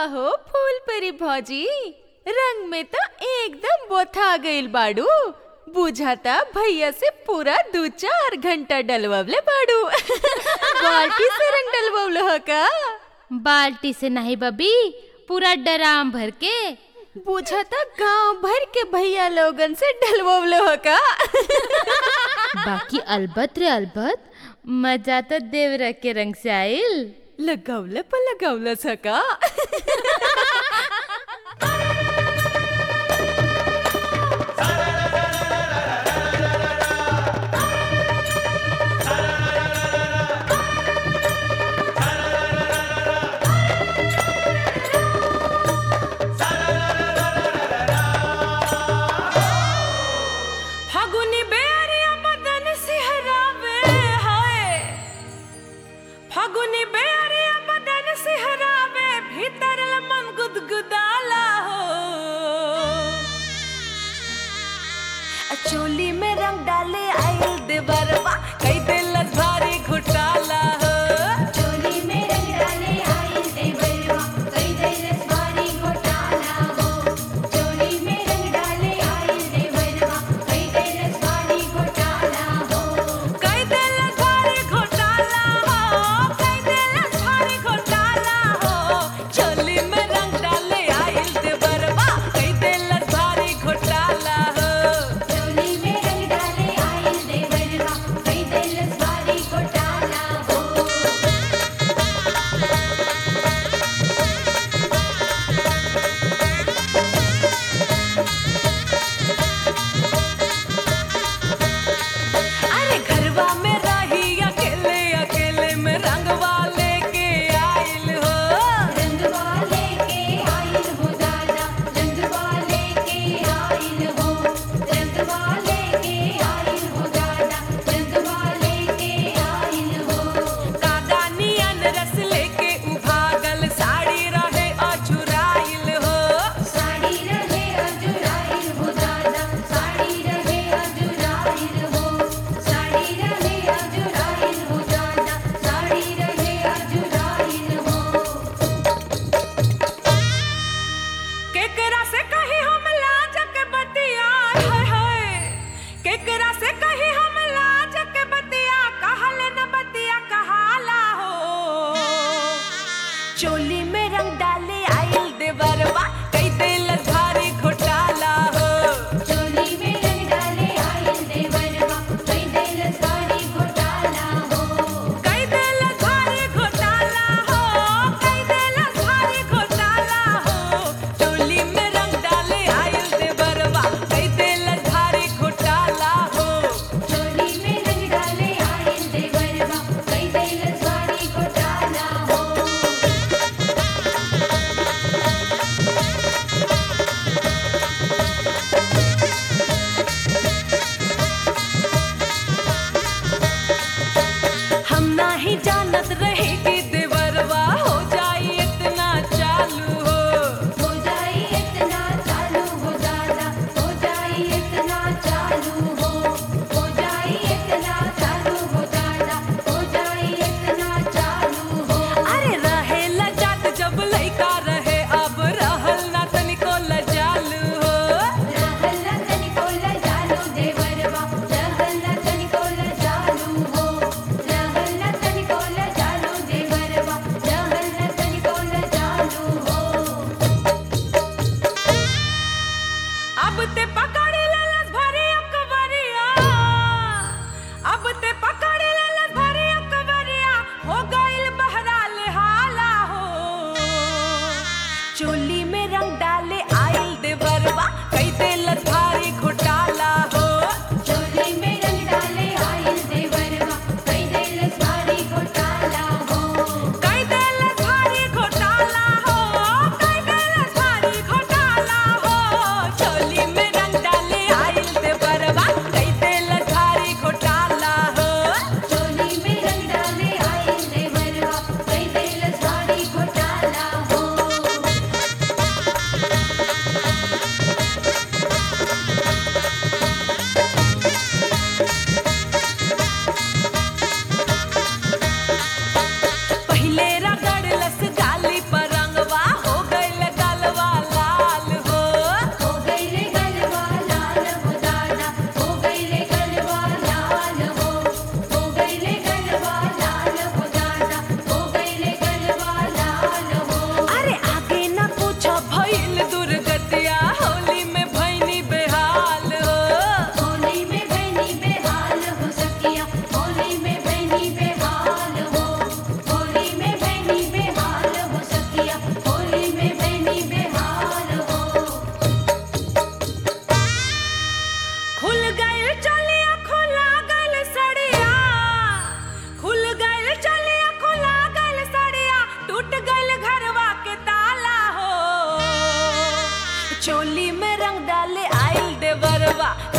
काहो फूल परी भौजी रंग में तो एकदम बोथा गइल बाड़ू बुझाता भैया से पूरा दू चार घंटा डलवले बाड़ू बाल्टी से रंग डलवल ह का बाल्टी से नहीं बबी पूरा डराम भर के बुझाता गांव भर के भैया लोगन से डलवल ह का बाकी अलबत रे अलबत मजा तो देवरा के रंग से आइल लगवले पर लगवल ह का फागुनी बेरिया बदन सिहरावे हाय फागुनी बेरिया बदन सिहरावे भीतर मन गुदगुदाला हो आ चोली में रंग डाले आइल देवरवा कई दिल भारी घुटाला हो चोली में रंग डाले आई देवरवा कई दैलस भारी घोटाला हो चोली में रंग डाले आई देवरवा कई दैलस भारी घोटाला हो कई दिल भारी घोटाला हो कई दिल भारी घोटाला हो चोली में रंग डाले आइल देवरवा कई दिल भारी घोटाला हो चोली में रंग डाले आई देवरवा कई दैलस भारी घोटाला हो अरे घरवा में रही अकेले अकेले में रंगवा लेके आइल हो रंगवा लेके आइल हो दादा रंगवा लेके आइल हो रंगवा लेके आइल हो दादा रंगवा लेके आइल हो कादानियन रस लेके उभागल साड़ी रहे अछुराइल हो साड़ी रहे अजुराइल हो दादा साड़ी रहे अजुराइल हो साड़ी रहे अजुराइल हो दादा साड़ी रहे अजुराइल हो केकरा से कही हम लाज के बतिया हाय हाय केकरा से कही हम लाज के बतिया कहल न बतिया कहाला हो चोली में रंग डाले आइल देवरवा कई दिल भारी घोटाला हो चोली में रंग डाले आइल देवरवा कई दैलस भारी घोटाला हो कई दिल भारी घोटाला हो कई दिल भारी घोटाला हो चोली में रंग डाले आइल देवरवा कई दिल भारी घोटाला हो चोली में रंग डाले आइल देवरवा कई दैलस भारी घोटाला हो हम नाही जानत रहे कि देवरवा हो जाई इतना चालू हो हो जाई इतना चालू हो दादा हो जाई इतना चालू हो हो जाई इतना चालू हो दादा हो जाई इतना चालू हो अरे रहे लजात जब लइका रहे अब रहल ना तनिको लजालू हो रहल न तनिको लजालू देवरवा रहल न तनिको लजालू हो रहल न तनिको लजालू देवरवा रहल न तनिको लजालू हो अब ते पकड़ ललस भरी अकबरिया अब ते पकड़ ललस भरी अकबरिया हो गइल बहराल हाला हो चोली में रंग डाले आइल देवरवा कई दिलस भारी घोटाला हो चोली में रंग डाले आइल देवरवा कई दैलस भारी घोटाला हो कई दिलस भारी घोटाला हो कई दिलस भारी घोटाला हो चोली में रंग डाले आइल देवरवा कई दिलस भारी घोटाला हो चोली में रंग डाले आइल देवरवा कई दैलस भारी घोटाला हो चोली में रंग डाले आइल देवरवा